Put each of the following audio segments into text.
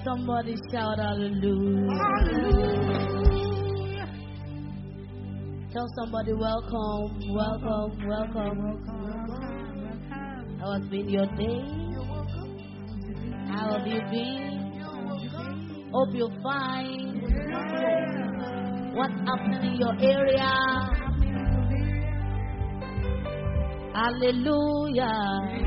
Somebody shout hallelujah. Tell somebody welcome, welcome, welcome. How has been your day? How have you been? Hope you're fine. What's happening in your area? Hallelujah.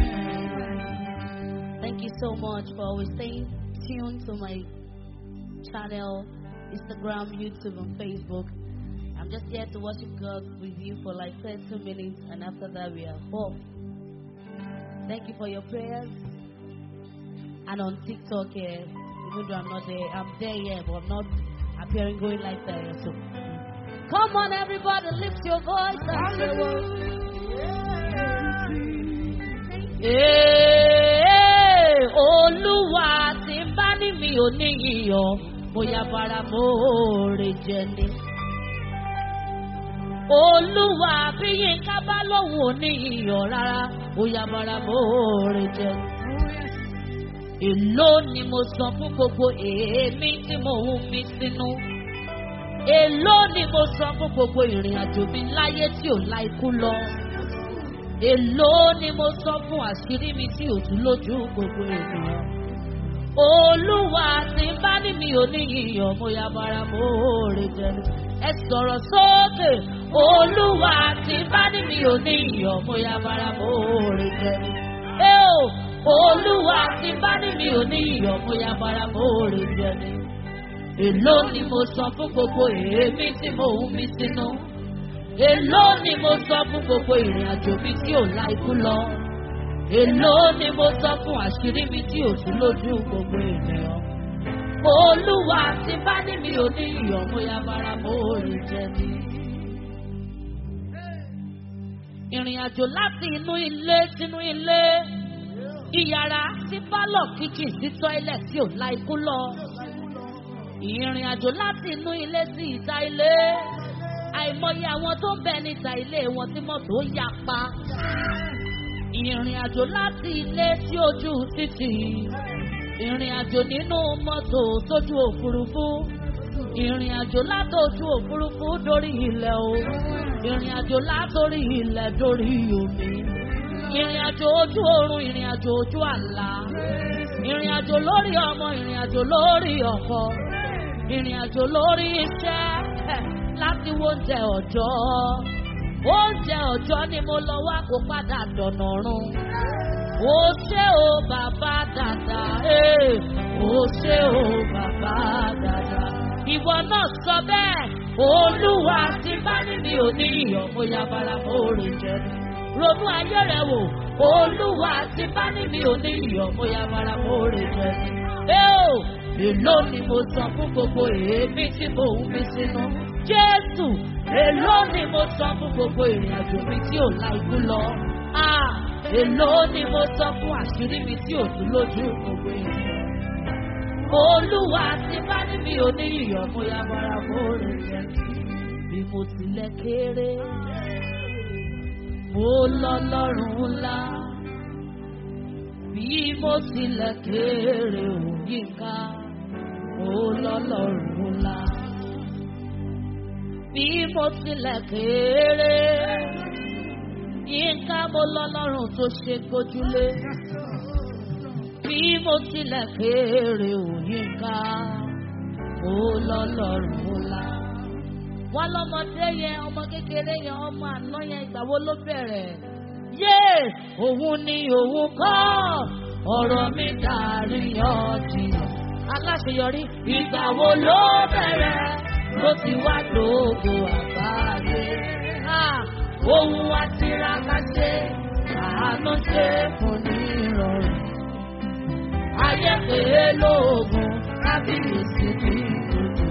Thank you so much for always staying tuned to my channel, Instagram, YouTube, and Facebook. I'm just here to worship God with you for like 30 minutes, and after that, we are off. Thank you for your prayers. And on TikTok, eh, even though I'm not there, I'm there, yeah, but I'm not appearing going like that. yeah, So, come on, everybody, lift your voice and say, well, Ee, Olúwa tí ń bá ní mi ò ní iyọ̀, bóyá bara mòórè jẹ ni. Olúwa bí Yínká bá lóhùn ò ní iyọ̀ rárá, bóyá bara mòórè jẹ ni. Èló ni mo san fún gbogbo èémí tí mo ń mí sínú? Èló ni mo san fún gbogbo ìrìn àjò mi láyé tí ò la ikú lọ? Èló ni mo sọ fún àṣírí mi tí ò tún lójú gbogbo ènìyàn. Olúwa tí ń bá ní mi ò ní yíyan mo ya bara mo rè jẹnu. Ẹ sọ̀rọ̀ sókè. Olúwa tí ń bá ní mi ò ní yíyan mo ya bara mo rè jẹnu. Ẹ o, Olúwa tí ń bá ní mi ò ní yíyan mo ya bara mo rè jẹnu. Èló ni mo sọ fún gbogbo èémí tí mo ń mí sínú. Èló ni mo sọ fún gbogbo ìrìn àjò mi tí ò la ikú lọ. Èló ni mo sọ fún àṣírí mi tí ò tún lójú gbogbo ènìyàn. Olúwa ti bá ní mi ò ní iyọ̀ mo ya bara mo rìn jẹ ni. Ìrìn àjò láti inú ilé sínú ilé. Ìyàrá sí pálọ̀ kíchìn sí tọ́ílẹ̀ tí ò la ikú lọ. Ìrìn àjò láti inú ilé sí ìta ilé àìmọye àwọn tó ń bẹ níta ilé wọn tí mọ́tò yà pa. ìrìn àjò láti ilé sí ojú títì. ìrìn àjò nínú mọ́tò sójú òfurufú. ìrìn àjò látòjú òfurufú dórí ilẹ̀ o. ìrìn àjò látòrí ilẹ̀ dórí omi. ìrìn àjò ojú oorun ìrìn àjò ojú àlá. ìrìn àjò lórí ọmọ ìrìn àjò lórí ọkọ. ìrìn àjò lórí iṣẹ́ láti wo oúnjẹ ọjọ́. Oúnjẹ ọjọ́ ni mo lọ wá kó padà dọ̀nà run. Ó ṣé o bàbá dàda, ee, ó ṣé o bàbá dàda. Ìwọ náà sọ bẹ́ẹ̀, Olúwa ti bá ní mi ò ní iyọ̀ mo ya bara mo rè jẹ. Ronú ayé rẹ̀ wò, Olúwa ti bá ní mi ò ní iyọ̀ mo ya bara mo rè jẹ. Ẹ o, èló ni mo san fún gbogbo èémí tí mo ń fi sínú. Jésù, èló ni mo san fún gbogbo ìrìn àjò mi tí ò la ikú lọ. Ah, èló ni mo san fún àṣírí mi tí ò tún lójú gbogbo ènìyàn. Olúwa ti bá ní mi ò ní iyọ̀ mo ya bara mo rè jẹ. Bí mo tilẹ̀ kéré, mo lọ lọ́rùn ńlá. Bí mo tilẹ̀ kéré òyì ká, mo lọ lọ́rùn ńlá bí mo tilẹ̀ kéré. Yínká mo lọ́lọ́run tó ṣe gbójúlé. Bí mo tilẹ̀ kéré ò yínká, mo lọ́lọ́run ńlá. Wọ́n lọ́mọdé yẹn, ọmọ kékeré yẹn, ọmọ àná yẹn, ìgbà wo ló bẹ̀rẹ̀? Yé! Òun ni òun kọ́, ọ̀rọ̀ mi dàrí ọ̀jìyàn. Aláṣeyọrí, ìgbà wo ló bẹ̀rẹ̀? ló ti wá lóògùn àgbáyé. Ohun wa tiraka ṣe, àánú ṣe fún ní ìrọ̀rùn. Ayé pé lóògùn kábíyèsí ní ìlú.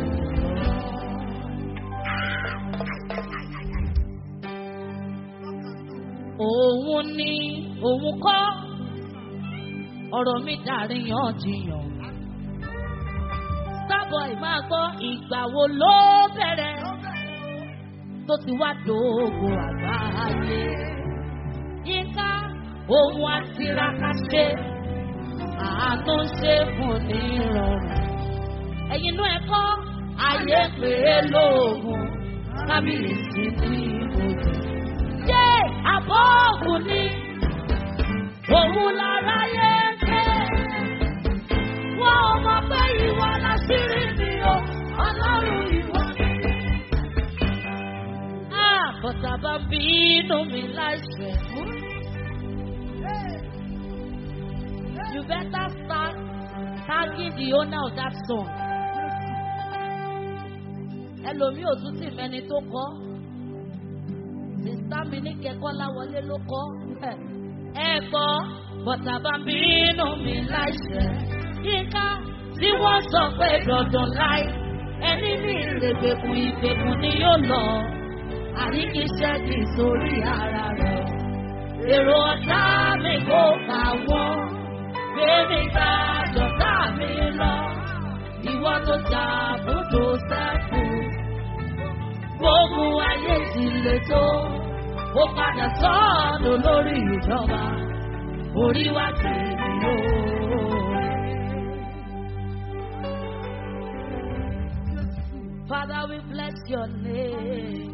Òun ni òun kọ́, ọ̀rọ̀ mi dàrí yànjiyàn sábọ̀ ìmáa gbọ́ ìgbà wo ló bẹ̀rẹ̀ tó ti wá dòògùn àgbáyé. Yínká ohun àtiraka ṣe àánú ṣe fún ní ìrọ̀rùn. ẹ̀yin inú ẹ̀kọ́ ayé pé lóògùn kábíyèsí ní ìbòjì. ṣé àbọ̀ ògùn ni òun lára yẹ ń pẹ́? wọ́n ò mọ̀ pé ìwọ láṣírí mi o ọlọ́run ìwọ ni. àbọ̀tà bá bínú mi láìpẹ́. You better start tagging the owner of that song. Ẹlòmíì ò tún sì mẹ́ni tó kọ́. Sìsá mi ní kẹ́kọ́ láwọlé ló kọ́. Ẹ gbọ́ bọ̀tà bá ń bínú mi láìṣẹ̀. Yínká tí wọ́n sọ pé dandan láì. Ẹni ní ìrègbèkùn ìgbèkùn ni yóò lọ. Àríkíṣẹ́ kì í sórí ara rẹ̀. Èrò ọ̀tá mi kò kà wọ́n gbèmí ká jọ̀tá mi lọ. Ìwọ tó jà bùdó sẹ́kù. Gbogbo ayé ti le tó. Ó padà sọ́ọ̀nù lórí ìjọba. Orí wa ti rí o. Father, we bless your name.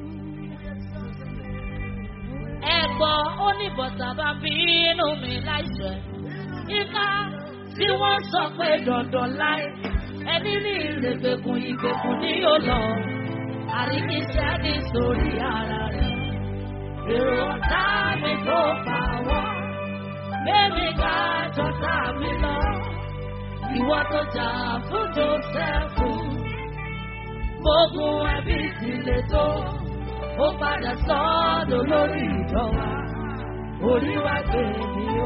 Ẹ̀gbọ́n ó ní bọ̀tà bá bínú mi láìṣẹ̀ ìka tí wọ́n sọ pé dandan láì ẹni ní ìrègbèkùn ìgbèkùn ní yóò lọ àríkíṣẹ́ ní sórí ara rẹ̀ èrò ọ̀tá mi tó fà wọ́n bébí ká jọ̀tá mi lọ ìwọ tó jà fún Jósẹ́fù gbogbo ẹbí ti le tó ó padà sọ́dọ̀ lórí ìjọba orí wa gbé mi o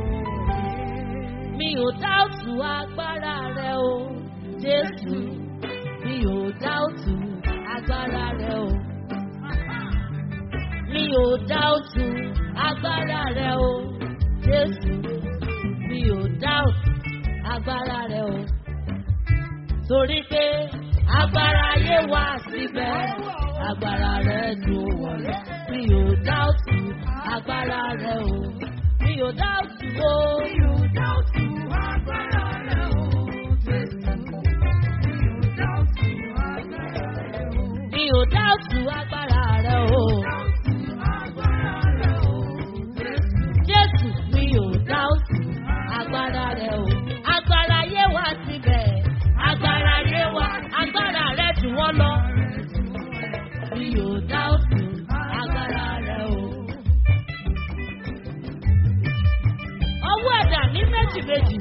mi ò dáùtù agbára rẹ o jésù mi ò dáùtù agbára rẹ o mi ò dáùtù agbára rẹ o jésù mi ò dáùtù agbára rẹ o torí pé agbára ayé wà síbẹ̀ agbára rẹ ju wọlé mi ò dáùtù agbára rẹ o mi ò dáùtù o. mi ò dáùtù agbára rẹ o. mi ò dáùtù agbára rẹ o. Jésù mi ò dáùtù agbára rẹ o. Agbára yé wá síbẹ̀. Agbára yé wá. Agbára rẹ jù wọ́n lọ. Mi ò dáùtù agbára rẹ o. Ọwọ́ ẹ̀dà ní méjì méjì.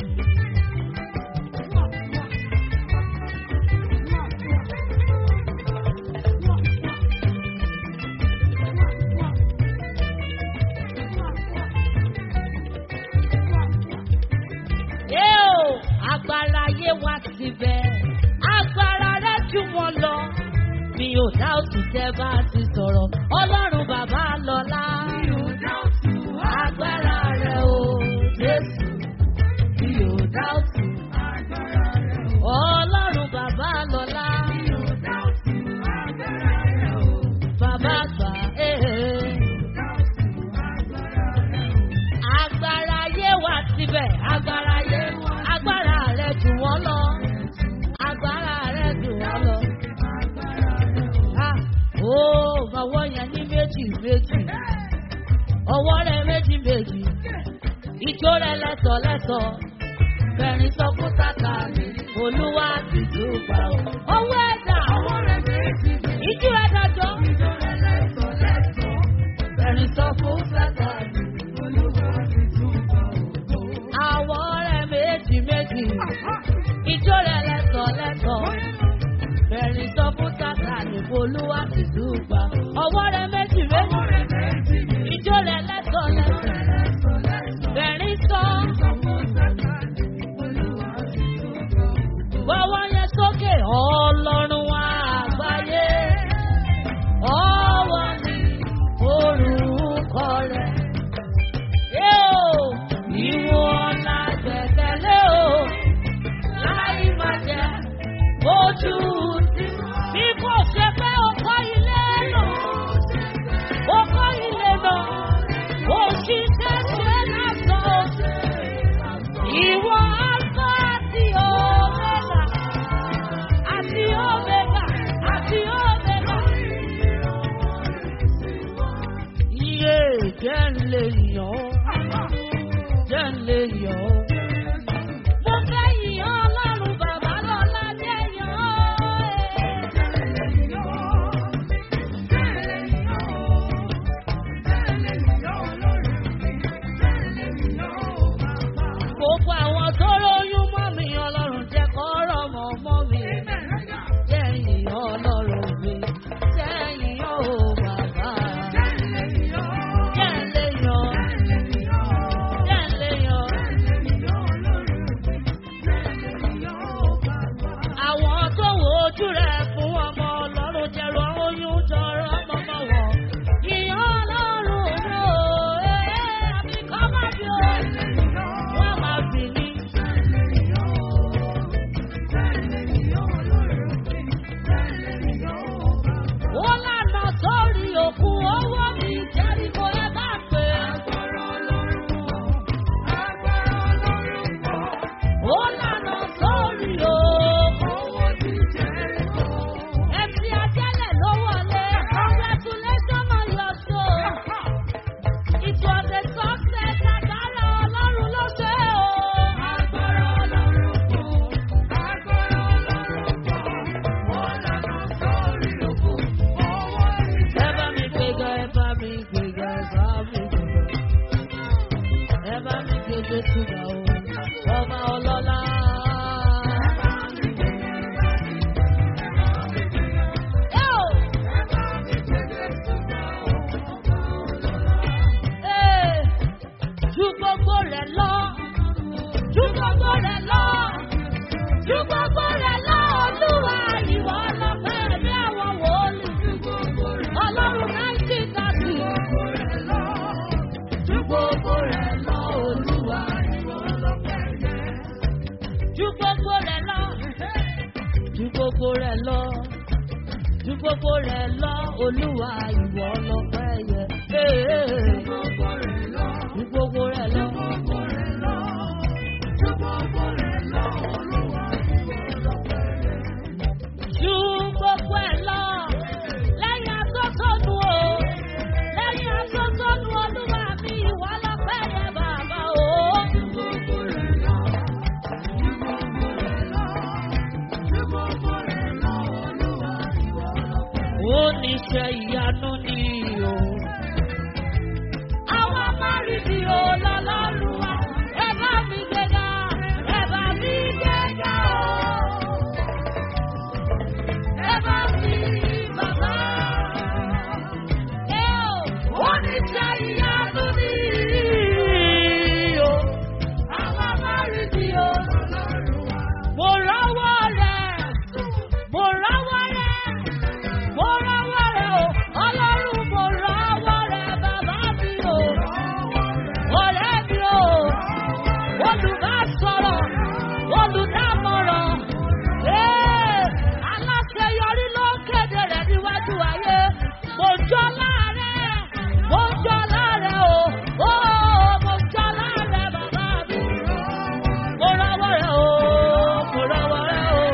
Yóò agbára yé wá síbẹ̀. Agbára rẹ̀ jù wọ́n lọ. Mi ò dá òtún tẹ́ bá ti sọ̀rọ̀. Ọlọ́run bàbá lọ́lá. Mi ò dá òtún agbára rẹ̀ o. Jésù. Mi ò dá òtún agbára rẹ̀ o. Ọlọ́run bàbá lọ́lá. Mi ò dá òtún agbára rẹ̀ o. Bàbá àgbà ee. Agbára yé wá síbẹ̀. Agbára yé wá. Agbára rẹ̀ jù wọ́n lọ. Agbára rẹ̀ jù wọ́n lọ. Ah, Ó ọwọ́ yẹn ní méjì méjì. Ọwọ́ rẹ̀ méjì méjì. Ijó rẹ̀ lẹ́sọ̀ lẹ́sọ̀. Bẹ̀rin sọ fún tàkà mi. Olúwa ti dùgbà o. Ọwọ́ ẹ̀dá. Ọwọ́ rẹ̀ méjì méjì. Ijó ẹ̀dá jọ. Ijó rẹ̀ lẹ́sọ̀ lẹ́sọ̀. Bẹ̀rin sọ fún tàkà mi. Olúwa ti dùgbà o. Àwọ̀ rẹ̀ méjì méjì. Ijó rẹ̀ lẹ́sọ̀ lẹ́sọ̀. Bẹ̀rin sọ fún tàkà ní olúwa ti dùgbà. Ọwọ́ rẹ̀ méjì méjì. Ijó rẹ̀ lẹ́sọ̀ lẹ́sọ̀. Bẹ̀rin sọ. Gbọ́wọ́ yẹn sókè ọlọ́run àgbáyé. Ọwọ́ ni orúkọ rẹ̀. Yóò ìwọ̀n la gbẹ̀kẹ̀lé o. Láì má jẹ́ ojú tí. Bí kò ṣe pé o kọ́ ilé lò. Jésù ga o, ọba ọlọ́lá. Ẹ́ o! Ee, Ju gbogbo rẹ̀ lọ, ju gbogbo rẹ̀ lọ, ju gbogbo rẹ̀ lọ, Olúwa ìwọ lọ́pẹ́ ẹ̀mí àwọn wòlíì. Ọlọ́run náìtì kàdù. Ju gbogbo rẹ̀ lọ, Olúwa ìwọ lọ́pẹ́ ẹ̀yẹ. Ju gbogbo rẹ̀ lọ, ju gbogbo rẹ̀ lọ, ju gbogbo rẹ̀ lọ, Olúwa ìwọ lọ́pẹ́ ẹ̀yẹ. Ju gbogbo rẹ̀ lọ. Ju gbogbo ẹ̀ lọ, lẹ́yìn atótónu o, lẹ́yìn atótónu olúwa mi ìwà lọ́pẹ́ yẹ bàbá o. Ó ní ṣe ìyanu ni o. Àwọn amárìdì ò lọ lọ́rùn wa. Ẹ bá mi gbéga, ẹ bá mi gbéga o. Ẹ bá mi bàbá. Ẹ ò, ó ní ṣe ìyanu ni o. Àwọn amárìdì ò lọ lọ́rùn wa. Mo rọ́wọ́ rẹ̀, mo rọ́wọ́ rẹ̀. Mo rọ́wọ́ rẹ̀ o, ọlọ́run mo rọ́wọ́ rẹ̀ bàbá mi o. Ọ̀rẹ́ mi o, olùbásọ̀rọ̀, olùdámọ̀ràn. Ee, aláṣeyọrí ló ń kéde rẹ̀ níwájú ayé. Mo jọ láàrẹ̀, mo jọ láàrẹ̀ o. Ó, mo jọ láàrẹ̀ bàbá mi. Mo rọ́wọ́ rẹ̀ o, mo rọ́wọ́ rẹ̀ o.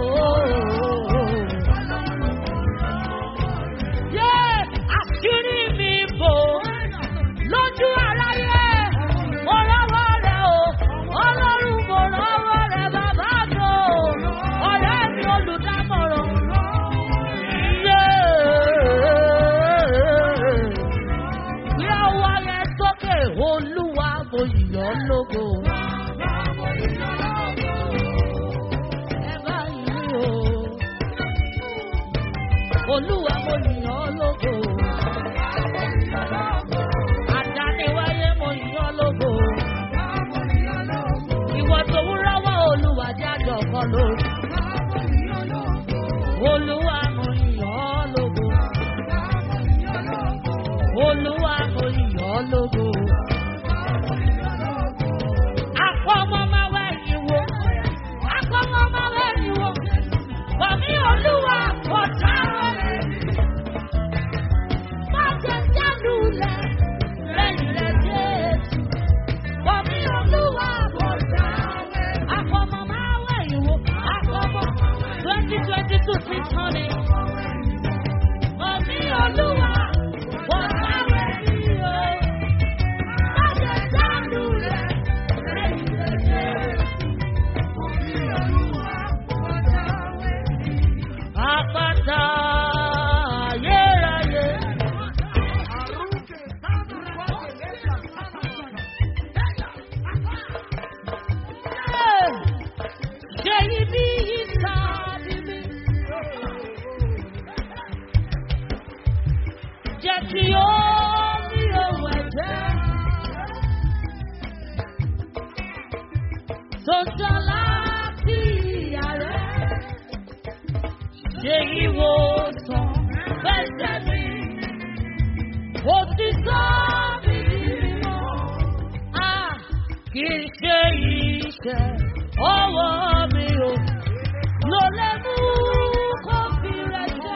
Yé àṣírí mi bò lójú aráyé. Mo rọ́wọ́ rẹ̀ o, ọlọ́run mo rọ́wọ́ rẹ̀ bàbá mi o, ọ̀rẹ́ mi olùdámọ̀ràn. Yé gbé ọwọ́ yẹn sókè olúwa mo yọ̀ ọ́ lógo. Ẹ bá yín o. Olúwa mo yìn ọ́ lógo. Àdániwáyé mo yìn ọ́ lógo. Ìwọ tó ń rọ́wọ́ Olúwa jájọ kan lórí. Olúwa mo yìn ọ́ lógo. Olúwa mo yìn ọ́ lógo. Àpọ̀mọ́ máa wẹ̀ yín wo. Àpọ̀mọ́ máa wẹ̀ yín wo. Bọ̀mí Olúwa kò dára rẹ̀. Má jẹ jálulẹ̀ lẹ́yìn rẹ̀ Jésù. Bọ̀mí Olúwa kò dára rẹ̀. Àpọ̀mọ́ máa wẹ̀ yín wo. Àpọ̀mọ́ twenty twenty two six hundred. Bọ̀mí Olúwa kò dára rẹ̀ o. Má jẹ jálulẹ̀ lẹ́yìn rẹ̀ Jésù. Àpáta ayérayé. Ṣé ibi ìta bíbí? Jẹ́ kí ó ní ohun ẹ̀jẹ̀. Tó tán láti ìyá rẹ̀ ṣe ìwòsàn fẹsẹ̀ mi. Ó ti sọ mí di mímọ́. A kì í ṣe iṣẹ́ ọwọ́ mi o. Ló lè mú kó fi rẹ̀ jẹ́.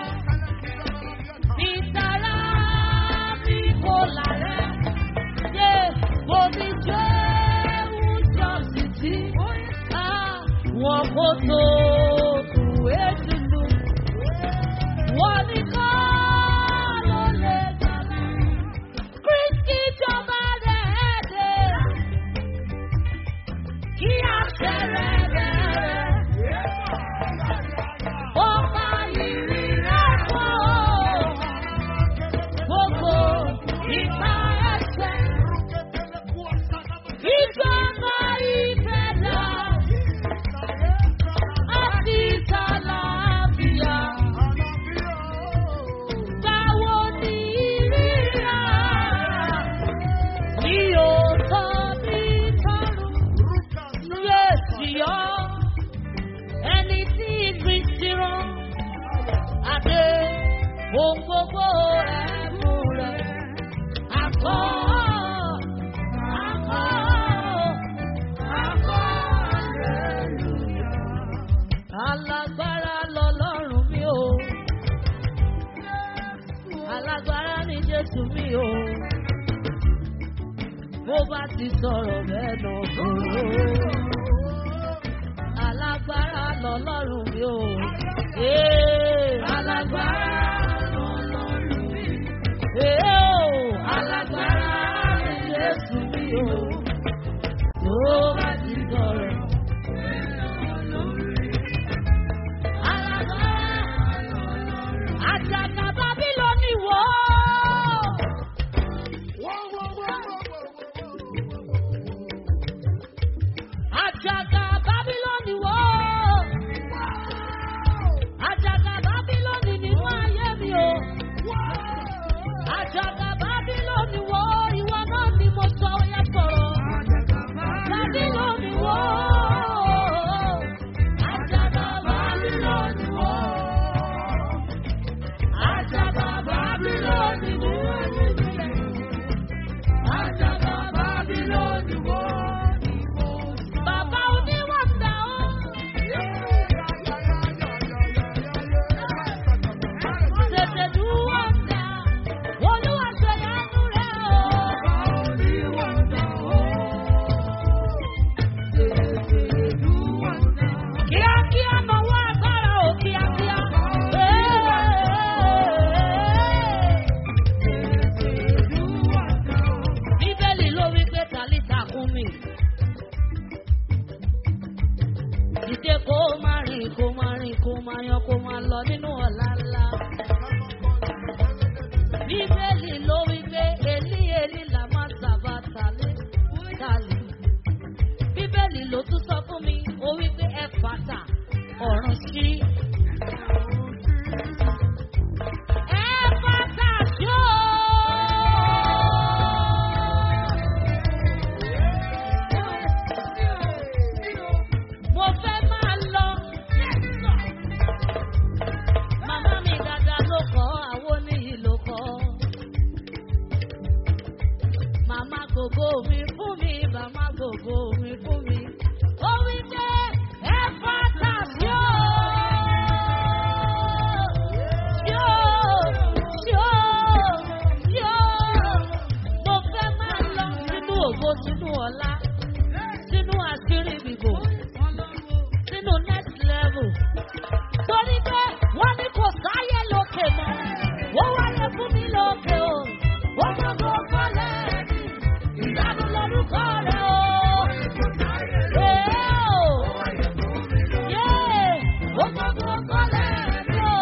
Ìtara mi kò lálẹ́. Ṣé omi jẹ́ oúnjẹ títí? Wọ́n kò tó tù ètùtù. Wọ́n ní kọ́ ló lè gbàgbé. Kristi jọba rẹ̀ dé. Kí àṣẹ rẹ̀ rẹ̀ Jésù mi o. Bó bá ti sọ̀rọ̀ bẹ́ẹ̀ nà kúrò. Alágbára lọ́lọ́run mi o. Ee, alágbára lọ́lọ́run mi. Ee o, alágbára ni Jésù mi o. Bó bá ti sọ̀rọ̀. Àjàkà Bábílónì wò ó. Àjàkà Bábílónì wò ó. Àjàkà Bábílónì nínú ayé mi o. Àjàkà Bábílónì wò ó. Ìwọ náà ni mo sọ ó yẹ sọ̀rọ̀. Bábílónì wò ó. Àjàkà Bábílónì wò ó. Àjàkà Bábílónì wò ó. Àjàkà Bábílónì wò ó. Bàbá oníwàndà ó. Tètè dúwàndà. Olúwa ṣe yánú rẹ̀ o. Kíákíá náwó agbára o kíákíá. Bíbélì ló wí pé tàlítà kún mi. Ìdè kó máa rìn kó máa rìn kó máa yan kó máa lọ nínú ọ̀la ńlá. Bíbélì ló wí pé Elí Elí là máa sàbà tàlé tàlé. Bíbélì ló tún sọ fún mi, ó wí pé ẹ fàtà ọ̀run sí. Ẹ fàtà ṣó. Mo fẹ́ máa lọ. Màmá mi dada ló kọ́, àwọn oníyì ló kọ́. Màmá gbogbo mi fún mi, màmá gbogbo mi fún mi. Ó wí pé ẹ fàtà sí o. Sí o, sí o, sí o. Mo fẹ́ máa lọ sínú ògo, sínú ọ̀la, sínú àṣírí bìbò, sínú next level. Torí pé wọ́n ní kò sáyé lókè mọ́, wọ́n wáyé fún mi lókè o. Wọ́n mọ̀ kó kọ́lẹ̀ mi, ìyanu lórúkọ rẹ̀ o. Ee o. Yéé, wọ́n mọ̀ kó kọ́lẹ̀ mi o.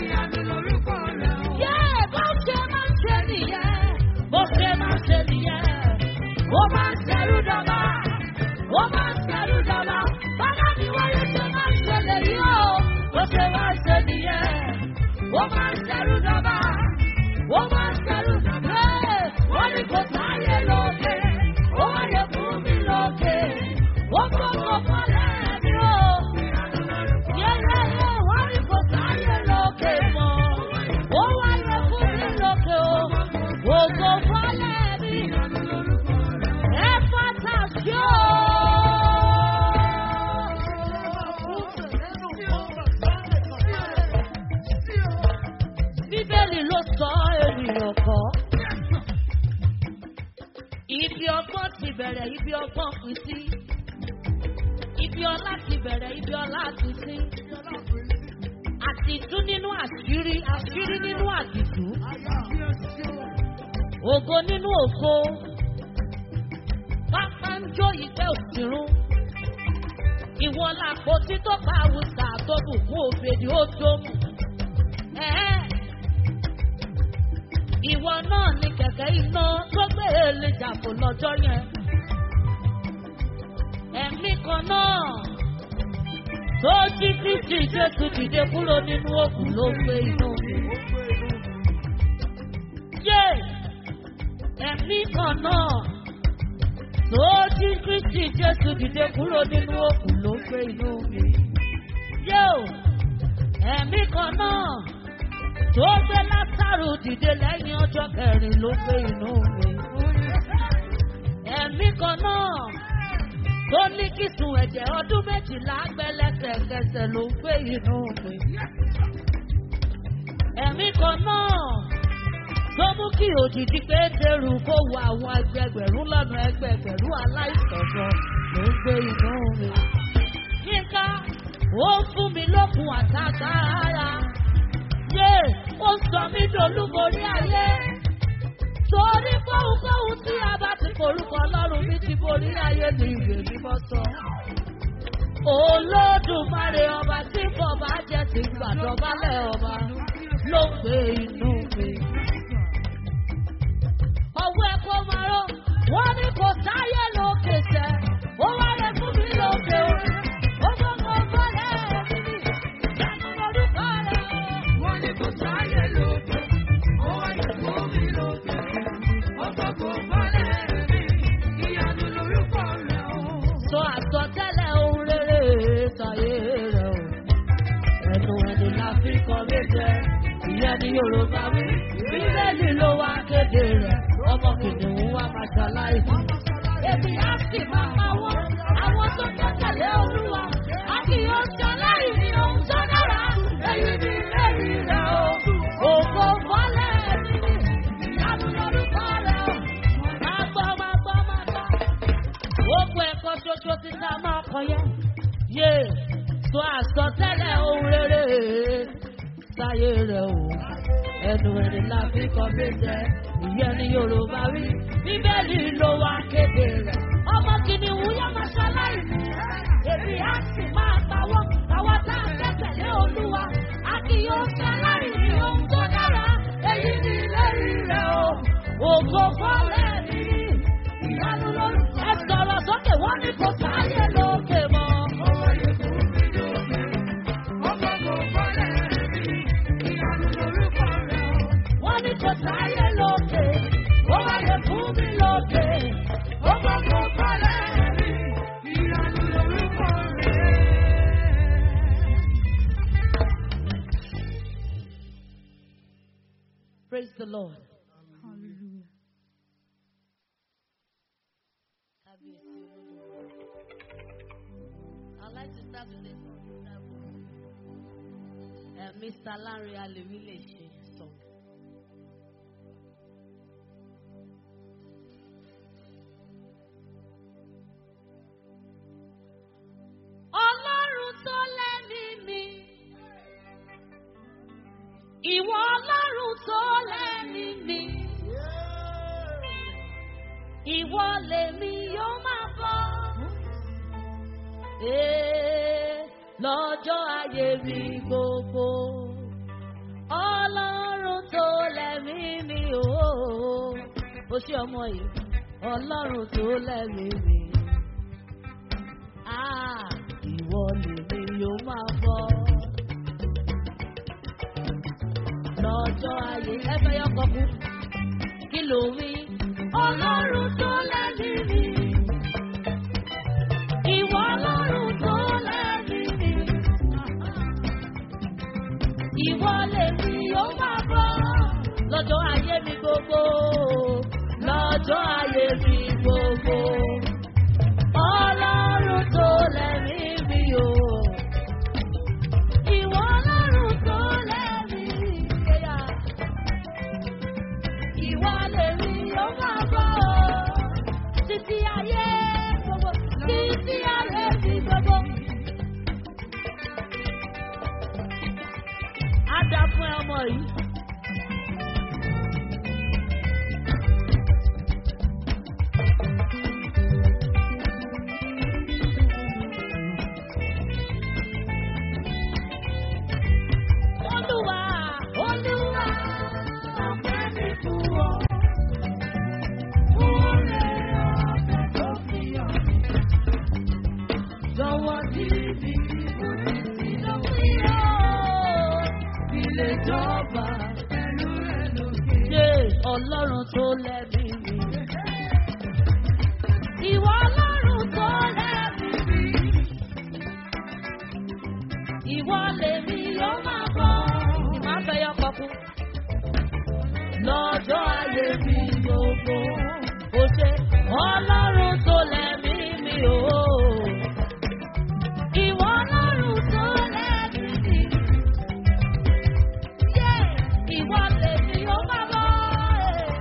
Yéé, bó ṣe máa ń ṣe nìyẹn, bó ṣe máa ń ṣe nìyẹn. Ó máa ń ṣerú dọ́gba, ó máa ń ṣerú dọ́gba. Bọ́lá ni wọ́n yóò ṣe máa ń ṣẹlẹ̀ yìí o. Bó ṣe máa ń ṣe nìyẹn, ó máa ń ṣerú dọ́gba, ó máa ń ṣerú dọ́gba. Yéé, wọ́n ní kò sáyé lókè, ó wáyé fún mi lókè. Ó gbọ́dọ̀ fọlẹ́ mi o. Yẹ́yẹ́yẹ́, wọ́n ní kò sáyé lókè mọ́. Ó wáyé fún mi lókè o. Ògo fọlẹ́ mi. Ẹ fata sí o. Bíbélì ló sọ ènìyàn kọ́. Ibi ọgbọ́n ti bẹ̀rẹ̀, ibi ọgbọ́n pín sí. Ibi ọlá ti bẹ̀rẹ̀, ibi ọlá pín sí. Àtìtú nínú àṣírí, àṣírí nínú àdìtú. Ògo nínú ògo. Pápá ń jó ìfẹ́ òsìrún. Ìwọ làpò tí tó pa àwùsà tó bùkún òfèdè ó dómù. Ẹ̀ẹ́. Ìwọ náà ni kẹ̀kẹ́ iná tó gbé èlé jàpò lọ́jọ́ yẹn. Ẹ̀mí kan náà tó jí Kristi Jésù dìde kúrò nínú òkú ló gbé inú mi. Yé! Ẹ̀mí kan náà tó jí Kristi Jésù dìde kúrò nínú òkú ló gbé inú mi. Yé o! Ẹ̀mí kan náà tó gbé Lásàrù dìde lẹ́yìn ọjọ́ kẹrin ló gbé inú mi. Ẹ̀mí kan náà tó ní kìsùn ẹ̀jẹ̀ ọdún méjìlá gbẹ́lẹ́sẹ̀kẹsẹ̀ ló gbé inú mi. Ẹ̀mí kan náà tó mú kí òjijì pétérù kó wo àwọn ẹgbẹgbẹ̀rún lọ́nà ẹgbẹgbẹ̀rún aláìsàn gan ló ń gbé inú mi. Yínká, ó ń fún mi lókun àtàkàrà. Yé, ó sọ mí dolúborí ayé. Torí kóhunkóhun tí a bá ti forúkọ Ọlọ́run mi ti borí ayé ní ìwé mímọ́ sọ. Olódùmarè ọba tí bọ̀bá jẹ́ ti gbàdọ̀bálẹ̀ ọba ló ń gbé inú mi. Ọwọ́ ẹ̀kọ́ máa rọ̀, wọ́n ní kò sáyé lókè sẹ́, ó wáyé fún mi lókè o. Ó gbọ́dọ̀ bọ́lẹ̀ mi, ìyanu lorúkọ rẹ̀. Wọ́n ní kò sáyé lókè, ó wáyé fún mi lókè. Ọ̀pọ̀pọ̀ bọ́lẹ̀ mi, ìyanu lorúkọ rẹ̀ o. Sọ àsọtẹ́lẹ̀ ohun rere sàyé rẹ̀ o. Ẹnu ẹni la fi kọ́ méje, ìyẹn ni Yorùbá wí. Bíbélì ló wá kéde rẹ̀, ọmọ kìnìún wá máa ṣaláìsí. Èmi á sì máa pa wọ́n, àwọn tó gbẹ́kẹ̀lé Olúwa. A kì yóò ṣaláìsí ohun tó dára, èyí ni ìlérí rẹ̀ o. Ògo fọ́lẹ̀ mi ni, ìyanu lórúkọ rẹ̀ o. Máa gbọ́, máa gbọ́, máa gbọ́ gbogbo ẹ̀kọ́ ṣoṣo ti ta máa kọ yẹn. Yé sọ àsọtẹ́lẹ̀ ohun rere sáyé rẹ̀ o. Ẹnu ẹni la fi kọ méje, ìyẹn ni Yorùbá wí. Bíbélì ló wá kéde rẹ̀. Ọmọ kìnìún yá máa ṣaláìsí. Èmi á sì máa pawọ́. Àwọn tá a gbẹ́kẹ̀lé Olúwa. A kì yóò ṣaláìsí ohun tó dára. Èyí ni ìlérí rẹ̀ o. Ògo fọ́lẹ̀ mi ìyanu lórí. Ẹ sọ̀rọ̀ sókè wọ́n ní kò sáyé lókè mọ́. Ó wáyé fún mi lókè. Ọ̀pọ̀pọ̀ bọ́lẹ̀ mi, ìyanu lorúkọ rẹ̀ o. Wọ́n ní kò sáyé lókè. Ó wáyé fún mi lókè. Ọ̀pọ̀pọ̀ bọ́lẹ̀ mi, ìyanu lorúkọ rẹ̀. Praise the Lord. Hallelujah. Kábíyèsí Olódùmarè. I'd like to start with a song that was uh, Mr. Larry Alewi lè ṣe song. Ọlọ́run tó lẹ́mí mi. Ìwọ Ọlọ́run tó lẹ́mí mi. Ìwọ lèmi yóò máa bọ́. Ee, lọ́jọ́ ayé mi gbogbo. Ọlọ́run tó lẹ́mí mi o. Ó ṣe ọmọ yìí. Ọlọ́run tó lẹ́mí mi. Ah, ìwọ lèmi yóò máa bọ́. Lọ́jọ́ ayé ẹ fẹ́ yọkọ̀ kú. Kí ló wí? Ọlọ́run tó lẹ́mí mi. Ìwọ Ọlọ́run tó lẹ́mí mi. Ìwọ lèmi yóò máa bọ́. Lọ́jọ́ ayé mi gbogbo. Lọ́jọ́ ayé mi gbogbo. Ọlọ́run tó lẹ́mí mi o. Ìwọ Ọlọ́run tó lẹ́mí mi. Yeah ìwọ lèmi yóò máa bọ̀ ọ́ títí ayé gbogbo títí ayé mi gbogbo. Á dá fún ẹ ọmọ yìí. Olúwa, Olúwa, ọpẹ́ mi fún ọ. Oore ọ̀fẹ́ tó fi hàn mí. Jọ̀wọ́ dì mí mú títí lópin o. Ilé jọba pẹ̀lú rẹ̀ lókè. Ṣé Ọlọ́run tó lẹ́bi mi? Ìwọ Ọlọ́run tó lẹ́bi mi. Ìwọ lèmi yóò máa bọ̀. Ìmọ̀ àfẹ́yọ́ kọkún lọ́jọ́ ayé mi gbogbo. Ó ṣe ọlọ́run tó lẹ́mí mi o. Ìwọ ọlọ́run tó lẹ́mí mi. Yé ìwọ lèmi ó máa bọ̀.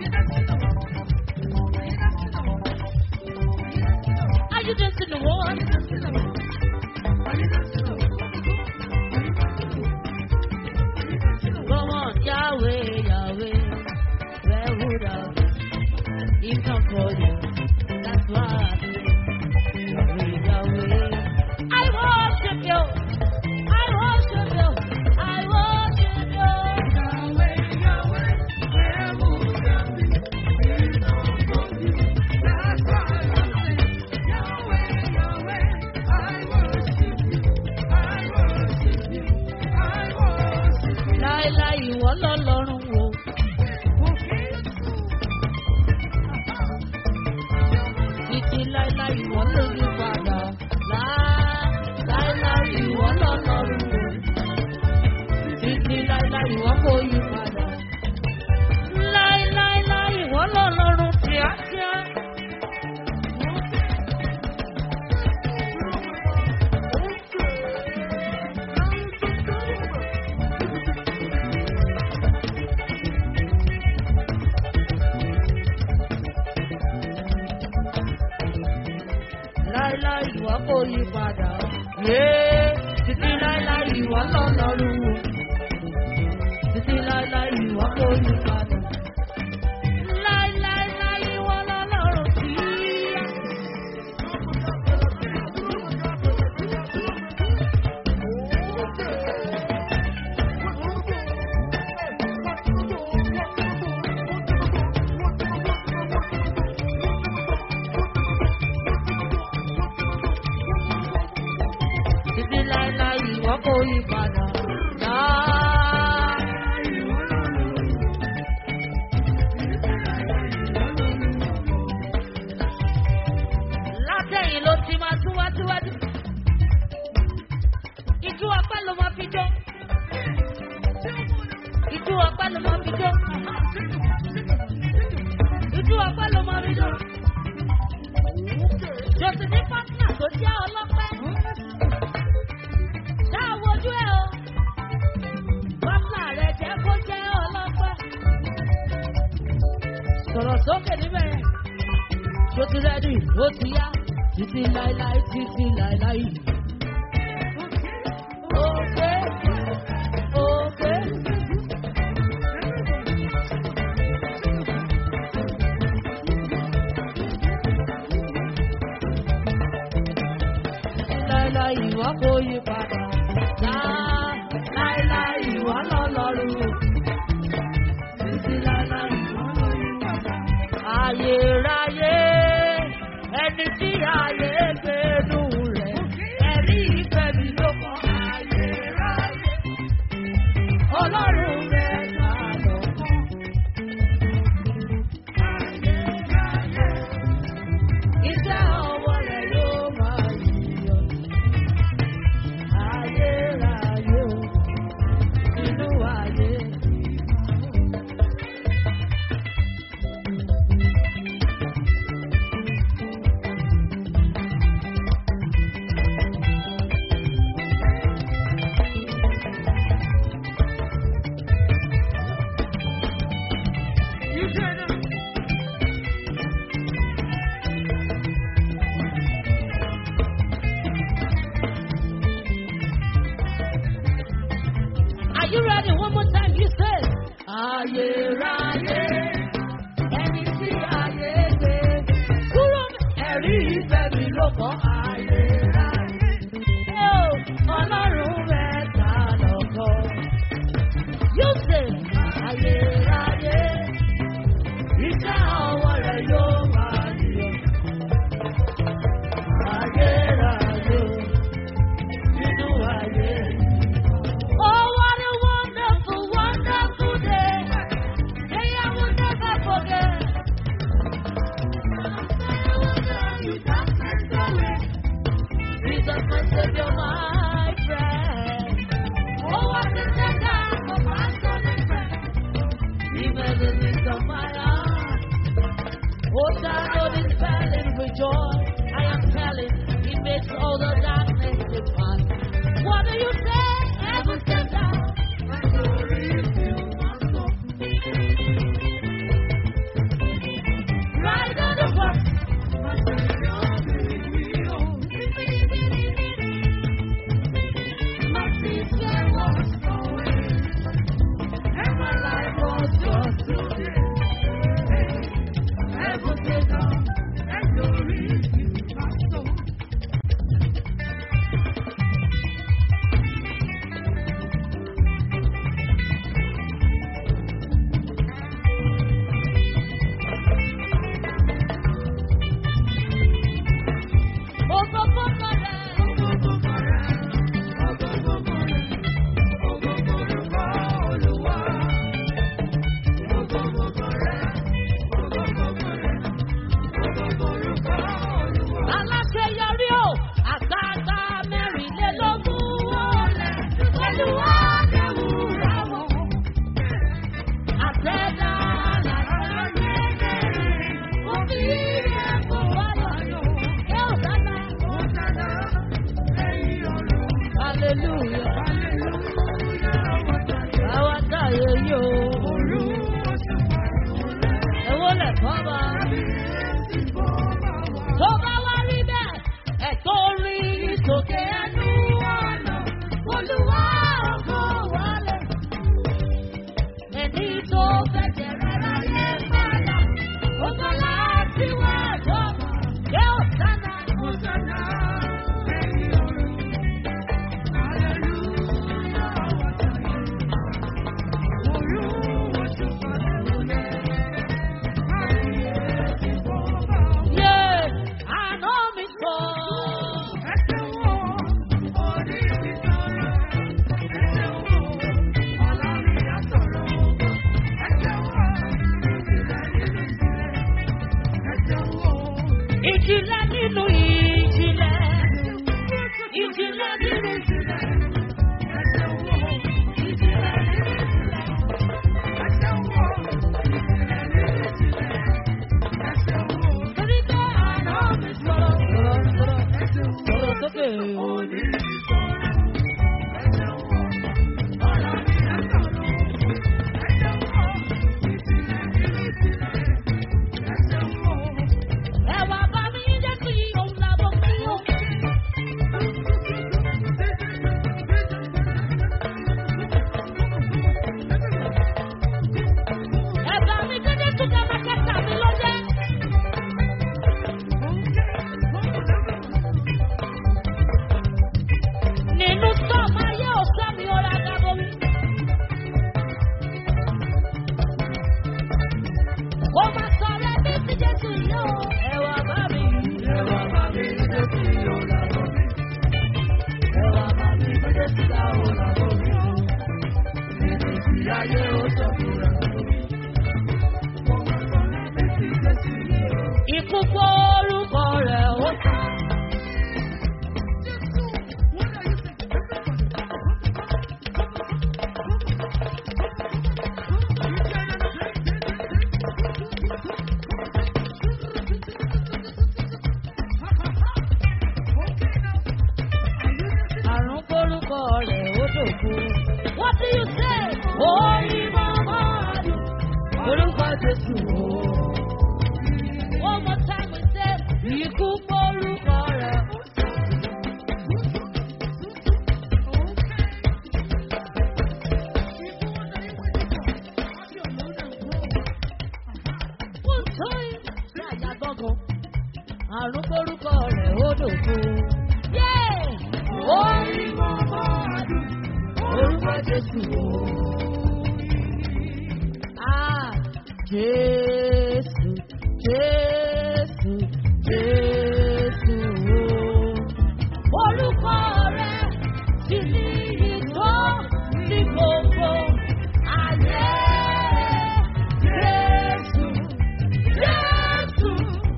Are you dancing the one? Come on, Yahweh, Yahweh. Where would I be? If not for you, that's why I say, Yahweh, Yahweh. I worship you. I worship you. I worship you. Láíláí ìwọ lọ́lọ́run wo. Títí láíláí ìwọ ló yí padà. Lá- Láíláí ìwọ lọ́lọ́run wo. Títí láíláí ìwọ kò yí padà. Láíláíláí ìwọ lọ́lọ́run kíákíá. ló máa fi jó. Ojú ọpẹ́ ló máa fi jó. Jòsì ní pátínà tó jẹ́ ọlọ́pẹ́. Ṣáà wojú ẹ̀ o. Pátínà rẹ̀ jẹ́ kó jẹ́ ọlọ́pẹ́. Sọ̀rọ̀ sókè níbẹ̀ yẹn. Ṣó ti rẹ́dì? Ó ti yá. Títí láíláí, títí láíláí. Òkè, òkè. láíláí ìwọ kò yí padà. Lá- Láíláí ìwọ lọ́lọ́run. Títí láíláí ìwọ ló yí padà. Ayérayé ẹni tí ayé gbénú rẹ̀. Ẹ̀rí ìfẹ́ mi ló kọ́ ayérayé. Ọlọ́run rẹ̀ ta lọ́kàn. Ayérayé. Iṣẹ́ ọwọ́ rẹ̀ yóò máa yíyọ. Ayérayé o, inú ayé. You turn up. Are you ready? One more time, you say. Ayérayé, ẹni tí ayé gbé. Kúrò ẹ̀rí ìfẹ́ mi ló kọ́ ayérayé. Ó, Ọlọ́run rẹ̀ ta lọ́kọ́. You say, ayérayé, iṣẹ́ ọwọ́ rẹ̀ yóò máa yọ. Ayérayé, inú ayé. Oh, what a wonderful, wonderful day. Day I will never forget. Jesus, my Savior, my friend. Oh, what a tender of my son and friend. Even the midst of my heart. Oh, shadow this valley with joy. I am telling, He makes all the darkness depart. What do you say? Heaven sent down. Right on the cross. My sister was going, and my life was just today. Heaven sent down, and glory to my soul. Ikú gbórúkọ rẹ̀ ó sàn. àrùn kórúkọ rẹ̀ ó dòkú. What do you say? Orí màmá àdùn, orúkọ Jésù o. One more time we say, ikú kórúkọ rẹ̀. One time, ṣé àyà gbọ́ngàn? Àrùn kórúkọ rẹ̀ ó dòkú. Yeah! Orí màmá àdùn, orúkọ Jésù o. Ah, Jésù, Jésù, Jésù o. Orúkọ rẹ̀ ti ní ìtọ́ ní gbogbo ayé. Jésù, Jésù,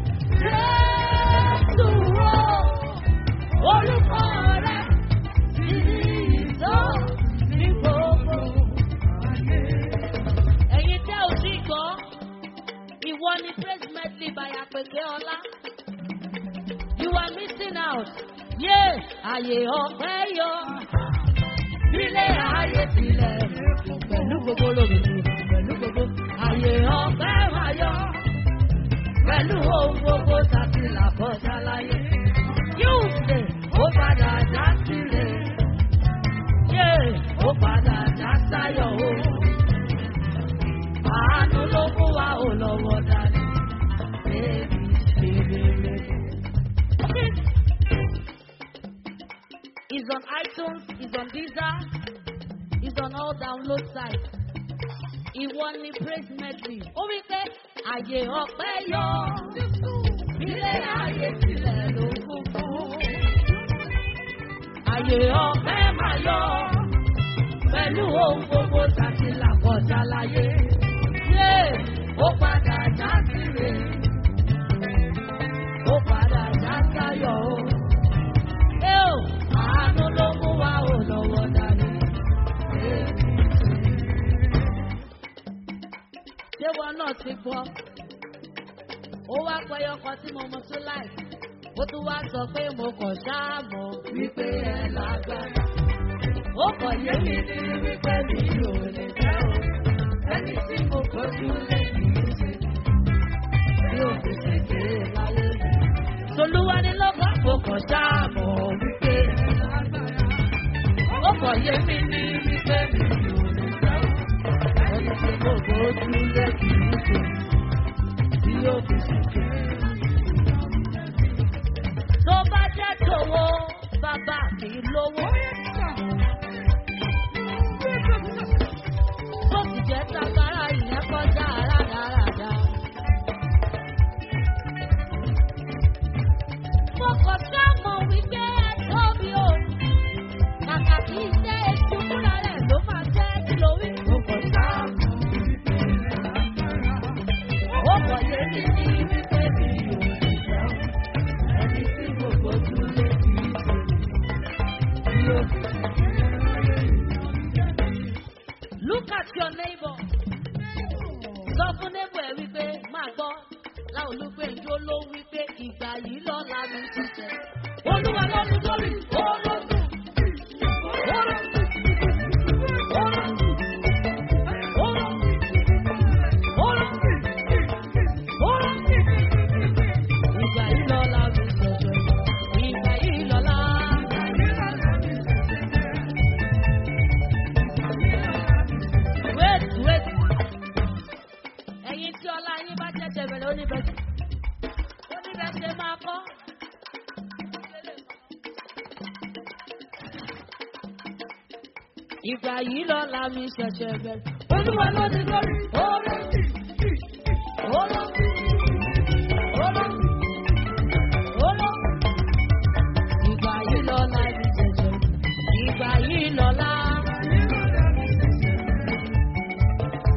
Jésù o. Orúkọ rẹ̀ ti ní ìtọ́ ní gbogbo ayé. Ẹ̀yin tẹ́ ò sí gbọ́, ìwọ ni praise medley by Àpèké Ọlá. You are missing out. Yé àyè ọ̀pẹ́ yọ. Ilé ayé tilẹ̀ pẹ̀lú gbogbo lòmìnir pẹ̀lú gbogbo àyè ọ̀pẹ́ máa yọ. Pẹ̀lú ohun gbogbo tàbí làkọjá láyé. Yóò ṣe ó padà já sílẹ̀. Yé ó padà já sáyọ̀ o. Àánú ló mú wa ò lọ́wọ́ dání. Bébí ṣe rere. It's on iTunes, it's on Deezer, it's on all download sites. Ìwọ ni praise medley. Ó wí pé àyè ọ̀pẹ́ yọ. Ilé ayé tilẹ̀ ló kún fún. Àyè ọ̀pẹ́ máa yọ. Pẹ̀lú ohun gbogbo tàbí làkọjá láyé. Yé ó padà já síre. Ó padà já sáyọ̀ o. Ẹ ò àánú ló mú wa ò lọ́wọ́ dání. Ṣé wọn náà ti gbọ́? Ó wá pẹyọ kan tí mo mọ tó láì. Ó tún wá sọ pé mo kàn ṣáàmù wípé ẹ lágbára. Ó kàn yé mi ní wípé mi ò lè fẹ́ o. Ẹni tí mo kojú lè kì í ṣe. Bí o fi ṣe kéré láyé mi. Tolúwa ní lọ́gbà mo kàn ṣáàmù wípé ẹ lágbára. Ó kàn yé mi ní wípé mi ò lè fẹ́ o. Ẹni tí mo kojú lè kì í ṣe. Bí o fi ṣe kéré tó bá jẹ́ tòwó bàbá mi lówó. tó sì jẹ́ tagara ìyẹn kọjá rádaràda. mo kàn sáàmọ̀ wípé ẹ̀tọ́ mi ò kàkà kí iṣẹ́ ètò fúnra rẹ̀ ló máa jẹ́ kí ló wí. mo kàn sáàmọ̀ ó kàn yé mi ní wípé mi ò lè jẹun ẹni tí mo gbójú lé kì í ṣe bí ó fi. Look at your neighbor. Sọ fún neighbor ẹ wípé máa gbọ́ láolúgbé ìjó ló wípé ìgbà yìí lọ́la mi ti tẹ̀. Olúwa ló ní lórí olóògùn. Ìgbà yìí lọ́la mi ṣẹ̀ṣẹ̀. Ìgbà yìí lọ́la. Wait, wait. Ẹ̀yin tí ọlá yín bá jẹ́jẹ́ bẹ̀rẹ̀ oníbẹ̀sẹ̀. Oníbẹ̀sẹ̀ máa kọ́. Ìgbà yìí lọ́la mi ṣẹ̀ṣẹ̀ bẹ̀rẹ̀. Olúwa ló ní lórí. Orí. Orí. Orí. Orí. Ìgbà yìí lọ́la mi ṣẹ̀ṣẹ̀. Ìgbà yìí lọ́la.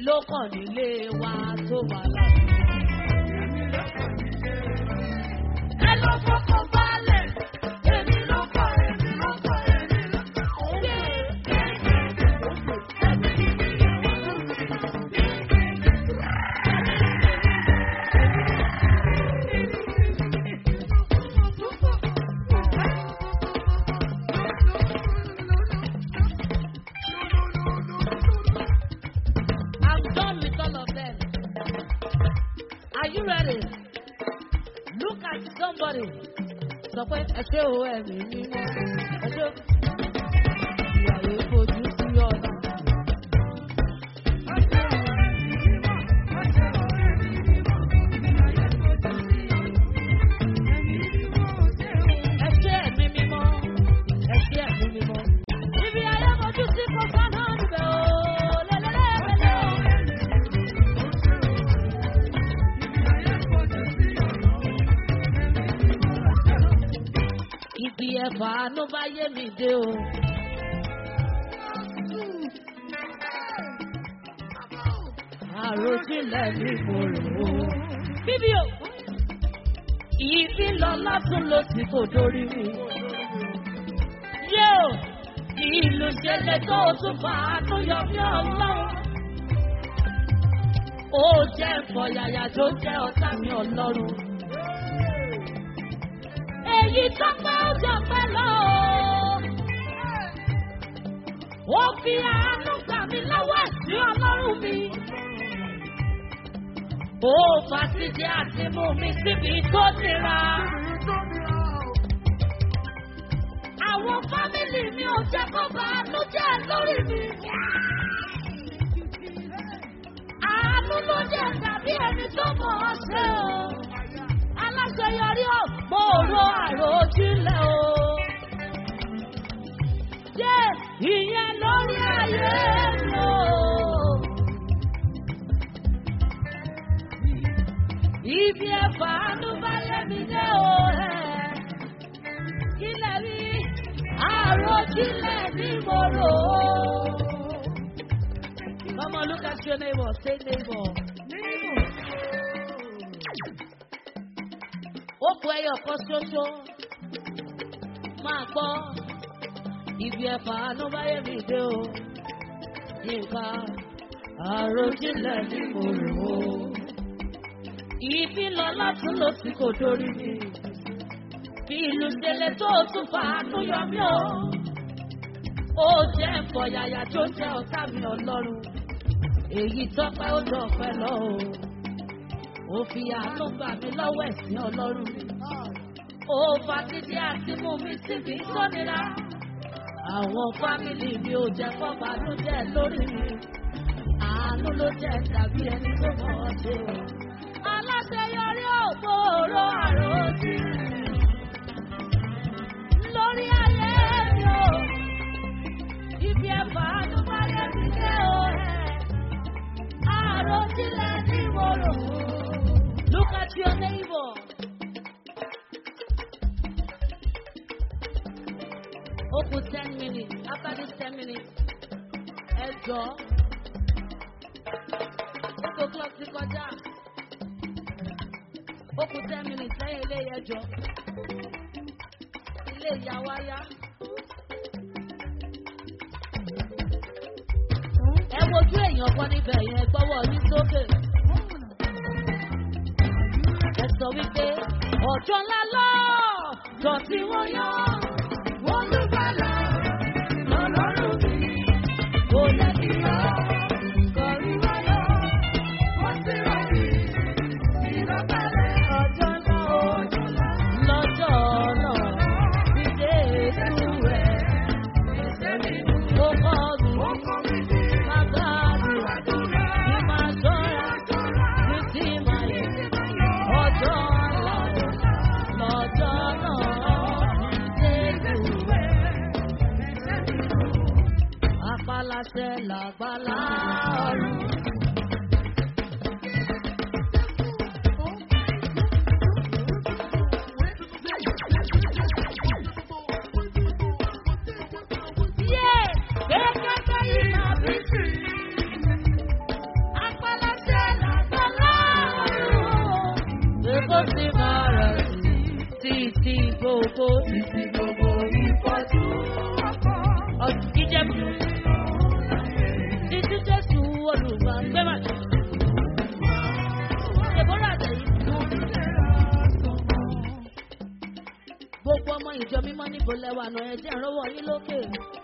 ló kàn nílé wa tó wà láti. ẹ lọ fọkàn balẹ̀ èmi ló kọ́ èmi ló kọ́ èmi ló kọ́. I'm done with all of them. Are you ready? Look at somebody. Sọ pé ẹ ṣé o ẹ̀mí mímọ́. Ẹ ṣé o. Ìyàwó fojú sí ọ̀la. Ẹ ṣé ẹ̀mí mímọ́. Ẹ ṣé ẹ̀mí mímọ́. Ibi ayé fojú sí kò sánà níbẹ̀ o. Lẹ́lẹ́lẹ́lẹ́lẹ́ o. Ibi ẹ̀fà ló bá yé mi dé o. Àròjinlẹ̀ ni mo rò ó. Bíbí o, ìbí lọ látún ló ti kò dórí mi. Yé o, ìlú ṣẹlẹ̀ tó o tún fà á tó yọ mí ọlọ́run. Ó jẹ́ ìfọ̀yàyà tó jẹ́ ọ̀tá mi ọlọ́run èyí tó pẹ́ ó jọ pẹ́ lọ. Ó fi àánú gbà mí lọ́wọ́ ẹ̀sìn ọlọ́run mi. Ó fàṣídìí àti mú mi síbi tó nira. Àwọn fámìlì mi ò jẹ́ kó bá àánú jẹ́ lórí mi. Àánú ló jẹ́ tàbí ẹni tó mọ̀ ọ́ ṣe o aláṣeyọrí ò mo ro àròjinlẹ̀ o. Yé ìyẹn lórí ayé mi o. Ibi ẹ̀fà ló bá yẹ mi dé o. Kí lẹ rí àròjinlẹ̀ ní mo rò ó. Come on, look at your neighbor. Say neighbor. ó kú ẹyọ kan ṣoṣo máa gbọ́ ibi ẹ̀fà ló bá yẹ mí dé o yínká àròjinlẹ̀ ní mo rò ó ibi lọ látún ló sì kò dórí mi bí ìlú ṣẹlẹ̀ tó tún fà á tó yọ mí o ó jẹ́ ẹ̀fọ̀yàyà tó jẹ́ ọ̀tá mi ọlọ́run èyí tọ́pẹ́ ó dọ̀pẹ́ lọ o ó fi àánú gbà mí lọ́wọ́ ẹ̀sìn ọlọ́run mi. ó fa títí àti mú mi síbi tó nira. àwọn fámìlì mi ò jẹ́ fọ́ba ló jẹ́ lórí mi. àánú ló jẹ́ tàbí ẹni tó mọ̀ ọ́ ṣe o. aláṣeyọrí ògbóró àròjì. lórí ayé mi o. ibi ẹ̀fà ló bá yẹ mi dé o. àròjìlẹ̀ ni mo rò ó. Look at your neighbor. Ó kù ten minutes. After this ten minutes, ẹ jọ. Eight o'clock ti kọjá. Ó kù ten minutes lẹ́yìn ilé yẹn jọ. Ilé ìyá wa yá. Ẹ wojú èèyàn kan níbẹ̀ yẹn gbọ́wọ́ ní sókè. Ẹ sọ wípé ọjọ́ ńlá lọ jọ tí wọ́n yọ wọ́n ló bá lọ lọ́lọ́run mi. Kò lẹ́bi lọ kọrí wá lọ wọ́n sì rọ̀ mí ìrọ̀bẹ̀rẹ̀ ọjọ́ ńlá ọjọ́ ńlá lọ́jọ́ náà fi dé ètò rẹ̀. Ó kọ́ mi bàbá mi kí máa ṣọ́ra ní tí máa yẹ ọjọ́ ńlá lọ́jọ́ náà débù rẹ̀. Apáláṣẹ làgbálá ọ̀run. Yé! Kékeré yìí máa bí sí. gbogbo Títí gbogbo ìfọ́jú ọkọ̀. ìjẹ̀bù títí jésù olùgbàgbẹ́mà. Deborah Ajayi. Gbogbo ọmọ ìjọ mímọ́ níbo lẹ́wà náà ẹ jẹ́ ìrànwọ́ yín lókè.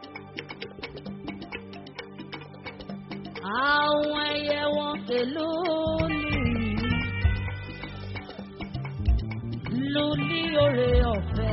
Àwọn ẹyẹ wọn pẹ̀lú lùlí oore ọ̀fẹ́.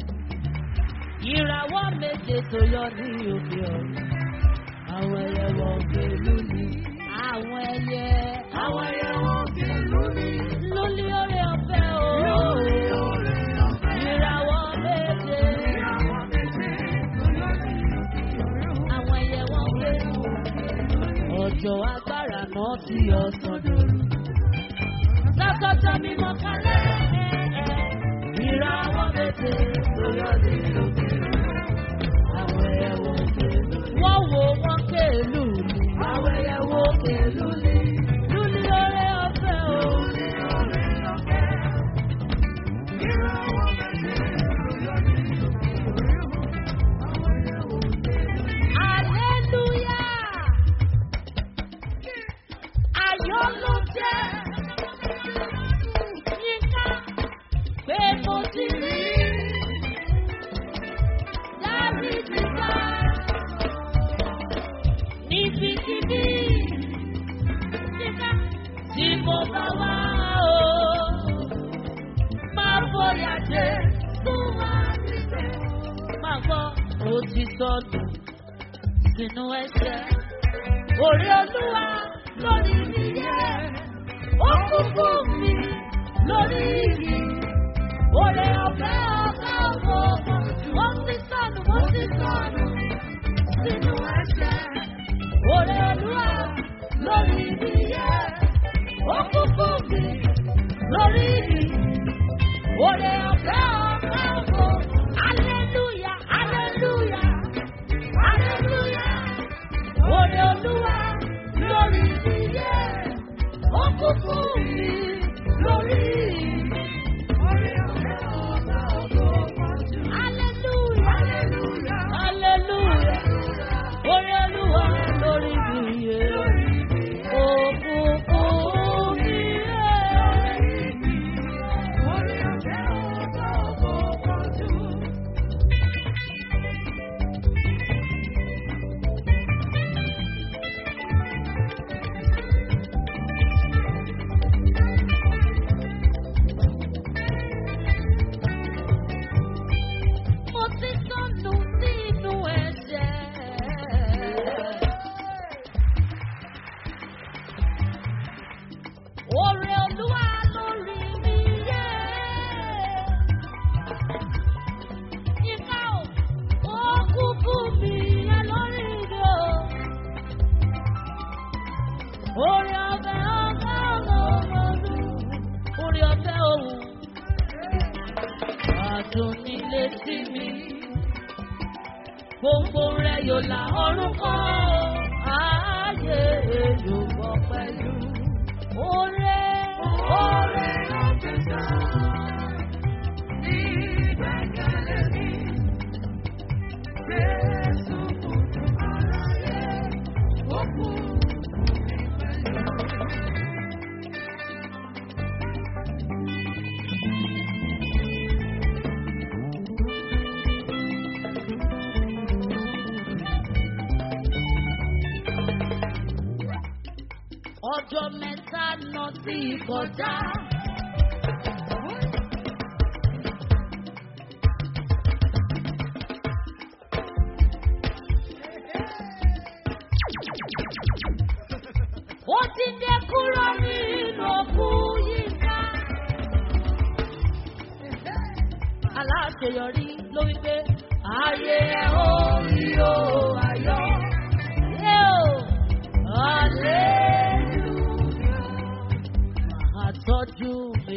Ìràwọ̀ méje tó yọ ní òkè ọ̀run. Àwọn ẹyẹ wọn pẹ̀lú ní. Àwọn ẹyẹ. Àwọn ẹyẹ wọn pẹ̀lú ní. Lùlí oore ọ̀fẹ́ o. Lórí oore ọ̀fẹ́. Ìràwọ̀ méje. Ìràwọ̀ méje tó yọ ní òkè ọ̀run. Àwọn ẹyẹ wọn pẹ̀lú. Ọjọ́ agbára náà ti ọ̀sán dòru. Sọ́kọ́tọ̀ mímọ́ kálẹ̀. Ìràwọ̀ méje tó yọ ní òkè ọ̀run. Àwọn ẹyẹ wọn pẹ̀lú. Wọ́n wo wọn kéèlú ni. Àwọn ẹyẹ wọn kéèlú ni. Lúlí oore ọ̀fẹ́ o. Lórí oore ọ̀fẹ́. Ìràwọ̀ méje tó yọ ní òkè ọ̀run. Àwọn ẹyẹ wọn pẹ̀lú ní. Hallelujah. Ayọ̀ ló jẹ́ yínká pé mo ti rí dáríjì ká níbikíbi yínká tí mo bá wá o. Máa bóyá dé tó wá síbẹ̀. Máa gbọ́ ó ti sọnù sínú ẹsẹ̀. Orí olúwa lórí mi yẹ. Ó kú fún mi lórí mi. Orí ọ̀fẹ́ ọ̀gá ọ̀gá ọ̀gá. Mo ti sọnù, mo ti sọnù sínú ẹsẹ̀. Orí olúwa lórí mi yẹ. Ó kú fún mi lórí mi. Orí ọ̀fẹ́ ọ̀gá ọ̀gá. Hallelujah, hallelujah, hallelujah. Orí olúwa lórí mi yẹ. Ó kú fún mi lórí mi. Orí ọ̀fẹ́ ọ̀gá ògo pọ̀jù. Hallelujah, Hallelujah. hallelujah. Orí olúwa lórí mi yẹ. Ó kú fún mi yẹ. Orí ọ̀fẹ́ ọ̀gá ògo pọ̀jù. Mo ti sọnù nínú ẹ̀jẹ̀. Oore Olúwa lórí mi yẹ. Yíká o, ó kú fún mi yẹ lórí mi o. Oore ọ̀fẹ́ ọ̀gá ọ̀gọ́dún. Oore ọ̀fẹ́ òun. Àdùn nílé sí mi. Gbogbo rẹ̀ yóò la ọrùn kọ́. Ààyè yóò bọ̀ pẹ̀lú. Oore, oore, Ìgbẹ́kẹ̀lé mi. Jésù kò tún aráyé. Ó kú fún mi pẹ̀lú. ọjọ́ mẹ́ta náà ti kọjá. Ó ti dé kúrò nínú òkú yíká. Aláṣeyọrí ló wí pé ayé ẹ̀ ó rí o ayọ̀. Ẹ o, hallelujah. Màá tọ́jú mi.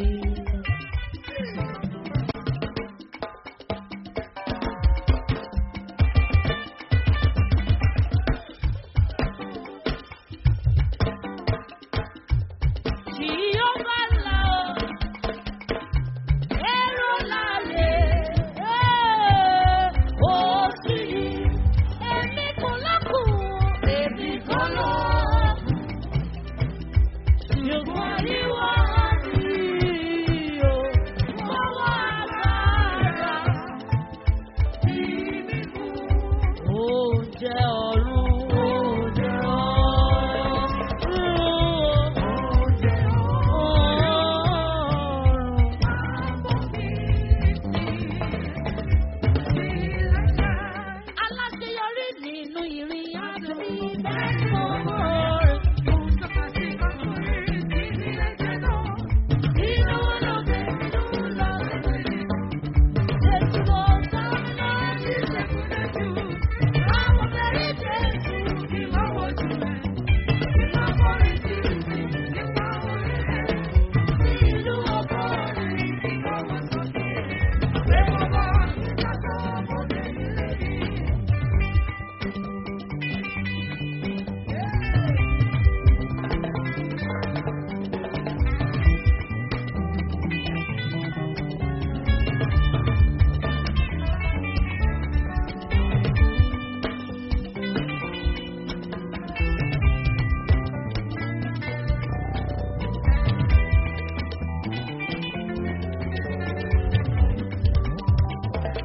Tí ó bá là ó, èrò lálẹ́.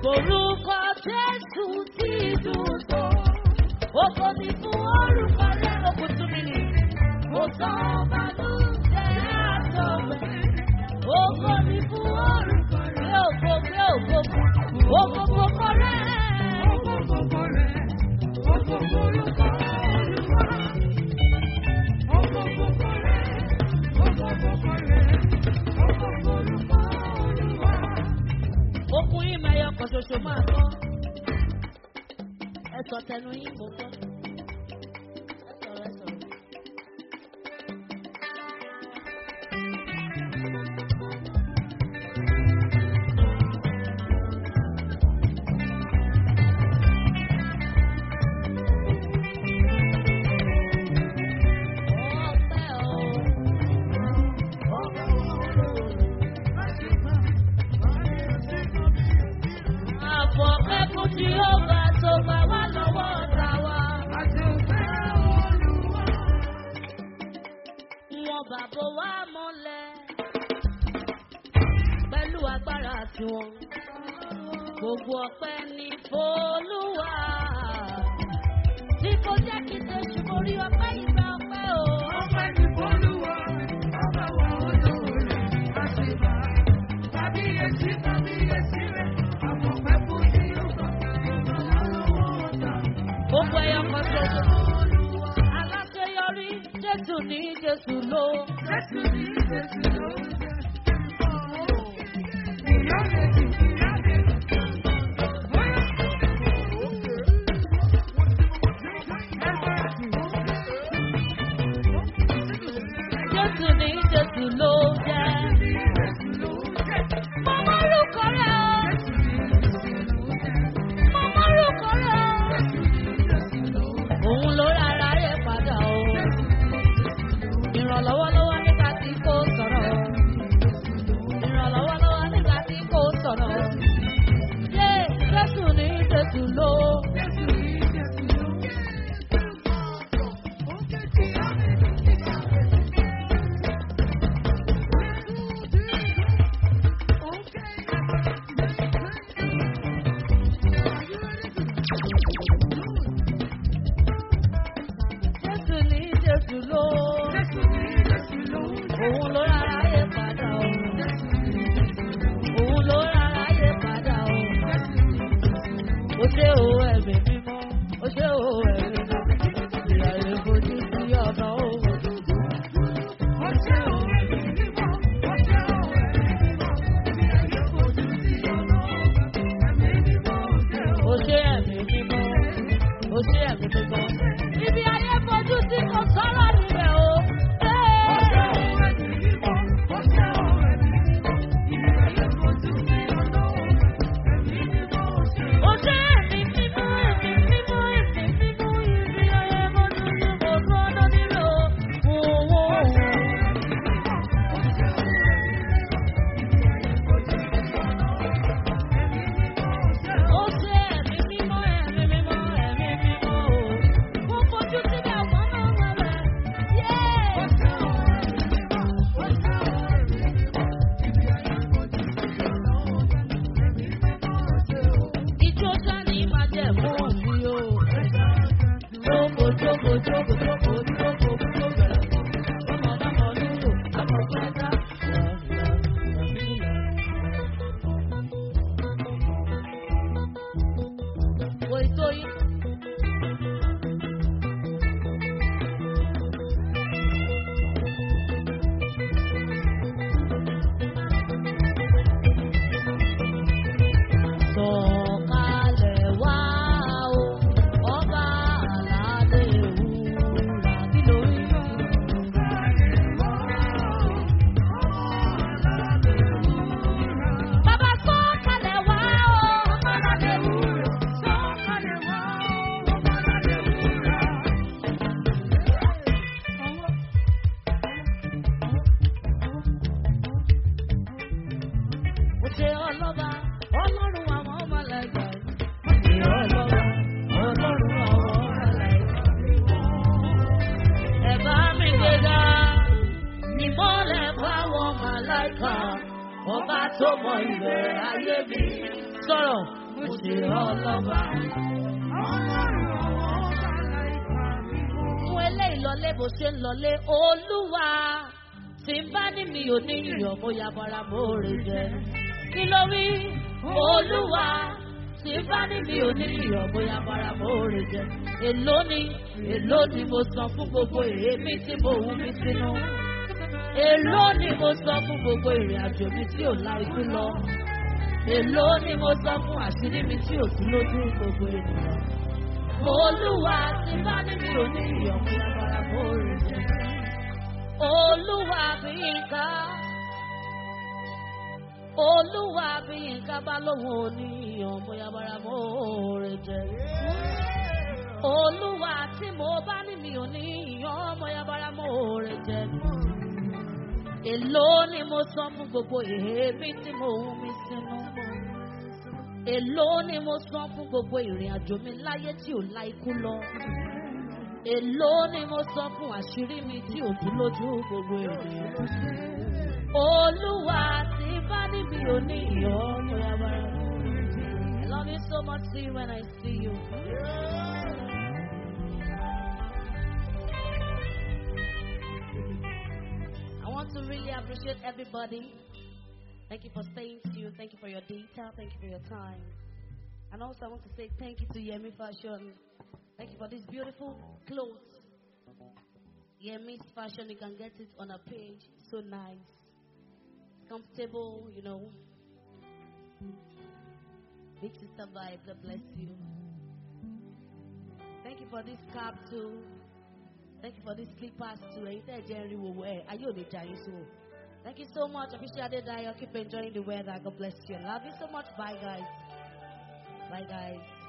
Orúkọ Jésù ti dùn tó. Oko ti fún orúkọ rẹ̀ okùn tún mi nì. Mo sọ ọbànújẹ́ àtọ̀wẹ̀. Oko ti fún orúkọ rẹ̀ ògo gbé ògo fún. Oko gbogbo rẹ̀. Okun yìí mẹ́yọ kan ṣoṣo máa tán. Ẹ sọ tẹnu yín mo gbọ́. Ẹ sọ̀rọ̀ ẹ sọ̀rọ̀. Ọpẹ́ o. Àfọ̀pẹ́ fún Jíhóvá tó gbà wá lọ́wọ́ ọ̀tá wa. Wọn bàbá wa mọ́lẹ̀ pẹ̀lú agbára tiwọn. Gbogbo ọpẹ́ ní Folúwa. Tí kò jẹ́ kí n ṣe ṣubú rí ọpẹ́ ìgbà ọpẹ́ o. Gbogbo ẹyọ kan ṣoṣo. Aláṣeyọrí Jésù ní Jésù ló. Jésù ní Jésù ló jẹ́. Mo mọ́rúkọ rẹ̀ o. Mo mọ́rúkọ rẹ̀ o. Òun ló rárá rẹ̀ padà o. Ìrànlọ́wọ́ lọ́wọ́ nígbà tí kò sọ̀rọ̀. Ìrànlọ́wọ́ lọ́wọ́ nígbà tí kò sọ̀rọ̀. Yé Jésù ní Jésù ló. Jésù ní Jésù ló. Òun ló rárá rẹ̀ padà o. Òun ló rárá rẹ̀ padà o. Ó ṣe o ẹ̀mí mímọ́, ó ṣe o ẹ̀mí mímọ́. Ìyá rẹ̀ fojú sí ọ̀nà òun. Ó ṣe ẹ̀mí mímọ́, ó ṣe ẹ̀mí mímọ́. Ibi ayé fojú sí kò sọ̀rọ̀ níbẹ̀ o. Ó ṣe ẹ̀mí mímọ́, ẹ̀mí mímọ́, ẹ̀mí mímọ́. Ibi ayé fojú sí kò sọ̀rọ̀ níbẹ̀ o. Owó ó ṣe ẹ̀mí mímọ́, ẹ̀mí mímọ́, ẹ̀mí mímọ́ o. Mo fojú síbẹ̀ wọ́n máa ń wẹ̀rẹ̀. Yéé! Ijó dání máa jẹ́ fún mi o. Jókòó, jókòó, jókòó, jókòó, jókòó, jókòó. Ọmọ náà nílò, ọmọ pẹ́ẹ́dá. Wo ètò yìí. Sọ̀kalẹ̀ wá o, ọba aládé wúrà kí lórí Bàbá sọ̀kalẹ̀ wá o, ọba aládé wúrà. Mo ṣe ọlọ́ba, ọlọ́run àwọn ọmọlẹ́gbà. Mo ṣe ọlọ́ba, ọlọ́run àwọn ọmọlẹ́gbà. Ẹ bá mi gbéga, ìmọ̀lẹ̀ fáwọn màláìkà. Ọba tó mọ ìbẹ̀rẹ̀ ayé mi. Sọ̀rọ̀, mo ṣe ọlọ́ba. Mú eléyìí lọlé bó ṣe ń lọlé olúwa. Tí n bá ní mi ò ní iyọ̀ mo ya bara mo rè jẹ. Kí ló wí? Olúwa. Tí n bá ní mi ò ní iyọ̀ mo ya bara mo rè jẹ. Èló ni èló ni mo san fún gbogbo èémí tí mo wú mi sínú. Èló ni mo san fún gbogbo ìrìn àjò mi tí ò la ikú lọ. Èló ni mo san fún àṣírí mi tí ò sí lójú gbogbo ènìyàn. Olúwa ti bá ní mi ò ní ìyọ̀mú lábára mo rè jẹ. Olúwa bí nǹkan. Olúwa bí nǹkan bá lóhùn òní ìyọ̀mú lábára mo rè jẹ. Olúwa tí mo bá ní mi ò ní ìyọ̀mú lábára mo rè jẹ. Èló ni mo san fún gbogbo èébí tí mo hùn mi sínú. Èló ni mo san fún gbogbo ìrìn àjò mi láyé tí ò la ikú lọ. Èló ni mo san fún àṣírí mi tí ò tú lójú gbogbo ènìyàn. Olúwa tí bá níbi òní ìyọ́ ọmọ yabara. I love you so much see you when I see you. I want to really appreciate everybody. Thank you for staying tuned. Thank you for your data. Thank you for your time. And also, I want to say thank you to Yemi Fashion. Thank you for this beautiful clothes. Yemi's Fashion, you can get it on a page. So nice. Comfortable, you know. Big sister vibe. God bless you. Thank you for this cap too. Thank you for this slippers too. And you said Jerry will wear. Are you on the giant so? Thank you so much. Appreciate it. Keep enjoying the weather. God bless you. Love you so much. Bye guys. Bye guys.